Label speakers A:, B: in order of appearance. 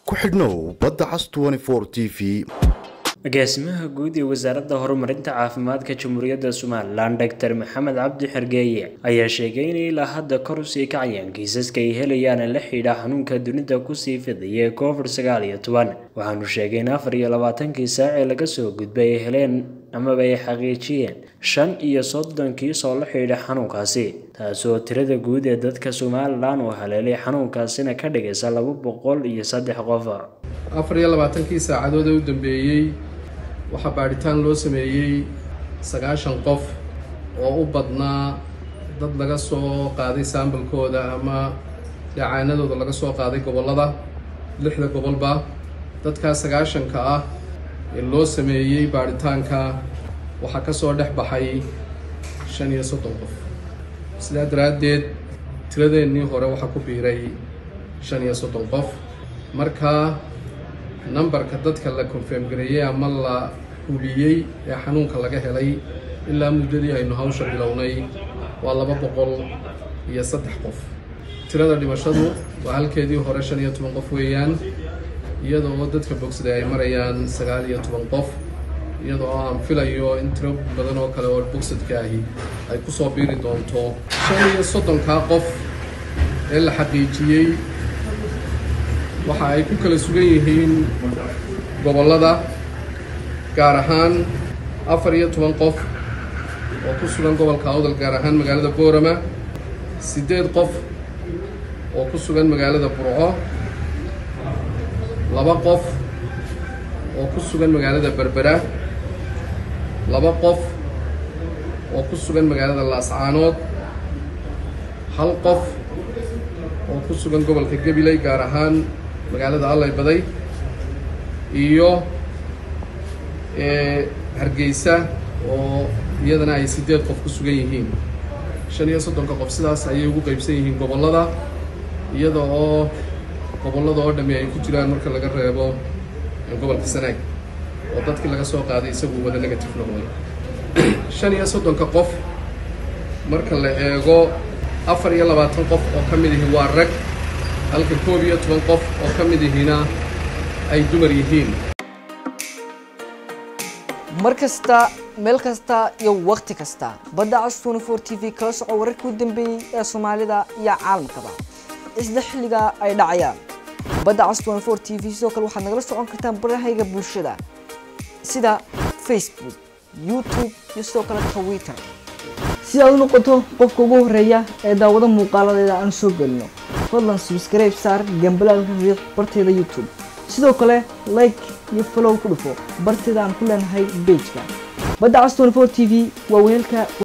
A: ku xidhnow badda cas t v
B: agaasimaha guud ee wasaaradda horumarinta caafimaadka jamhuuriyadda somalilan doctor maxamed cabdi xergeeye ayaa sheegay in ilaa hadda kor usii kacayaan kiisaska ay helayaan la xidhiidha xanuunka dunida kusii fidaya ee covid sagaal iyo toban waxaanu sheegay in afar iyo labaatankii saac ee laga soo gudbay ay heleen amaba ay xaqiijiyeen shan iyo soddon kiis oo la xidhiidha xanuunkaasi taasoo tirada guud ee dadka somalilan uu haleelay xanuunkaasina ka dhigaysa laba boqol iyo saddex qof
C: afar iyo labaatankii saacadood ee u dambeeyey waxaa baadhitaan loo sameeyey sagaashan qof oo u badnaa dad laga soo qaaday saambalkooda ama dhacaanadooda laga soo qaaday gobollada lixda gobolba dadkaas sagaashanka ah ee loo sameeyey baadhitaanka waxaa ka soo dhex baxay shan iyo soddon qof sidaa daraaddeed tiradeennii hore waxaa ku biiray shan iyo soddon qof marka numberka dadka la confirm gareeyey ama la huliyey ee xanuunka laga helay ilaa muddadii aynu hawsha bilownay waa laba boqol iyo saddex qof tirada dhimashadu waa halkeedii hore shan iyo toban qof weeyaan iyada oo dadka bogsada ay marayaan sagaal iyo toban qof iyada oo aan filayo in tiro badan oo kale oo bogsadka ahi ay ku soo biiri doonto shan iyo soddonkaa qof ee la xaqiijiyey waxa ay ku kala sugan yihiin gobollada gaar ahaan afar iyo toban qof oo ku sugan gobolka awdal gaar ahaan magaalada boorama siddeed qof oo ku sugan magaalada burco laba qof oo ku sugan magaalada berbera laba qof oo ku sugan magaalada laascaanood hal qof oo ku sugan gobolka gabiley gaar ahaan magaalada allay baday iyo hargeysa oo iyadana ay siddeed qof ku sugan yihiin shan iyo soddonka qof sidaas ayay ugu qeybsan yihiin gobollada iyada oo gobollada oo dhammi ay ku jiraan marka laga reebo gobolka sanaag oo dadkii laga soo qaaday isagu wada negative noqday shan iyo soddonka qof marka la eego afar iyo labaatan qof oo ka mid ihi waa rag halka koob iyo toban qof oo ka mid ihina ay dumar yihiin
D: mar kasta meel kasta iyo wakhti kasta badda cas twenty four t v kala soco wararkii u dambeeyey ee soomaalida iyo caalamkaba isla xilliga ay dhacayaan badda cas twenty four t v sidoo kale waxaad nagala socon kartaan barahayga bulshada sida facebook youtube iyo sidoo kale twitter si aad u noqoto qofka ugu horeeya ee daawado muuqaaladeeda aan soo gelino fadlan subscribe saar gambalaalka riiq barteeda youtube sidoo kale like iyo follow ku dhufo barteeda aan ku leenahay bejka badda cas twenty four t v waa weelka